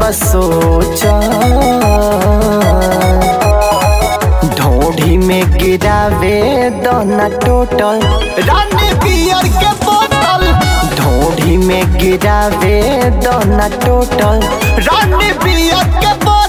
बसोचा ढोढ़ी में गिरावे दोना टोटल रानी पियर के बोतल ढोढ़ी में गिरावे दोना टोटल रानी पियर के बोतल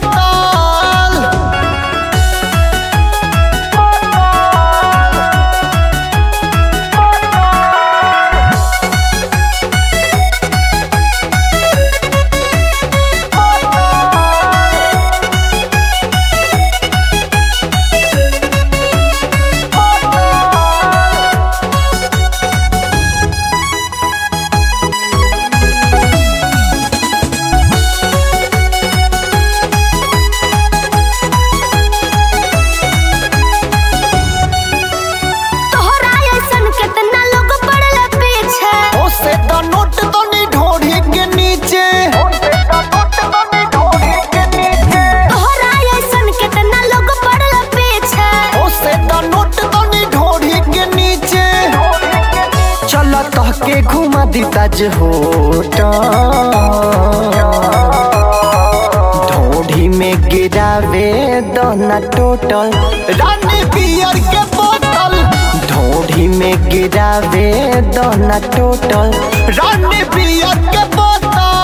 तोहरा ऐसन केतना लोग पड़ल पीछे ओसे तो नोट तो नहीं ढोढ़ी के नीचे तोहरा ऐसन केतना लोग पड़ल पीछे ओसे तो नोट तो नहीं ढोढ़ी के नीचे चल कह के घुमा दी ताज होटल ढोढ़ी में गिरावे दोना टोटल रानी पियर के बोतल ढोढ़ी में गिरावे दोना टोटल रानी पियर के बोतल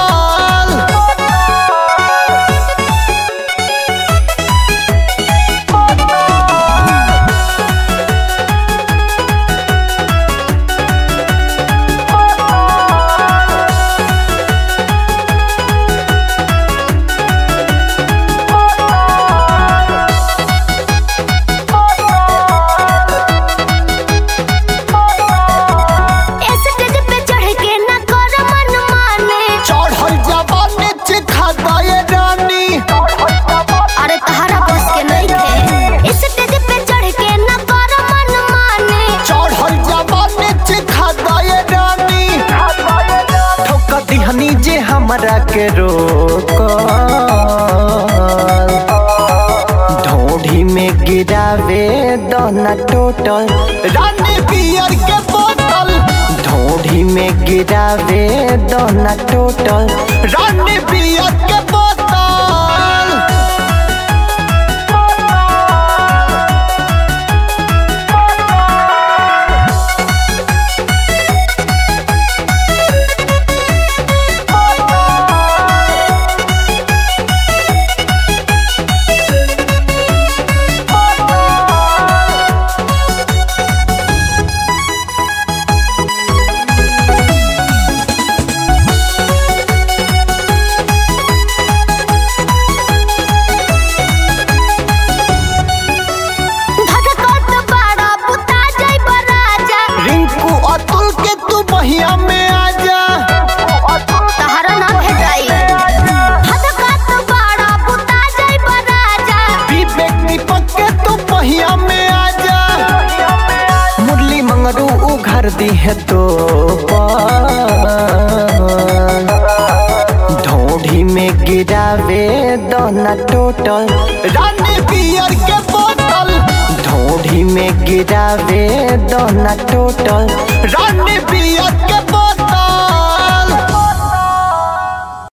स्टेज पे चढ़ के न कर मन माने चढ़ल जवानी चिखा दे रानी अरे तहरा बस के नहीं थे स्टेज पे चढ़ के न कर मन माने चढ़ल जवानी चिखा दे रानी ठोक दिहनी जे हमरा के रोक ढोढ़ी में गिरावे दोना टोटल रानी पियर के बोतल ढोढ़ी में गिरावे दोना टोटल रानी पियर के बोतल धधकत बड़ा बुता जाई राजा रिंकू अतुल के तू बहिया में आजा तहरा ना भेटाई धधकत बड़ा बुता जाई राजा विवेक दीपक के तू बहिया में आजा मुरली मंगरू उघर दी है तो ढोढ़ी में गिरावे दोना टोटल रानी पियर के बोतल ढोढ़ी में गिरावे दोना टोटल रानी पियर के